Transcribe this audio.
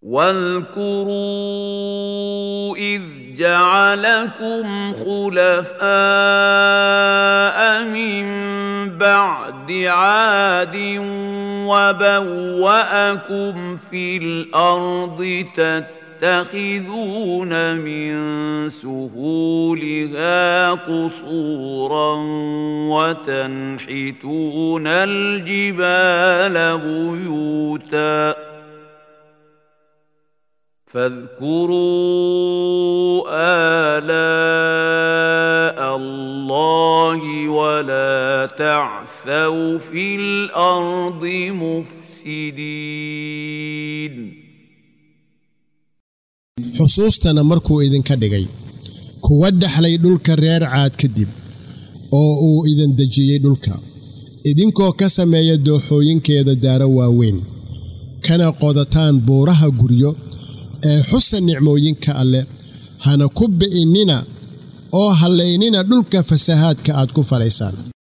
واذكروا إذ جعلكم خلفاء من بعد عاد وبوأكم في الأرض تتخذون من سهولها قصورا وتنحتون الجبال بيوتا فاذكروا آلاء الله ولا تعثوا في الأرض مفسدين xusuustana markuu idinka dhigay kuwa dhexlay dhulka reer caad kadib oo uu idin dejiyey dhulka idinkoo ka sameeya dooxooyinkeeda daaro waaweyn kana qodataan buuraha guryo ee xusa nicmooyinka alleh hana ku bi'innina oo hallaynina dhulka fasahaadka aad ku falaysaan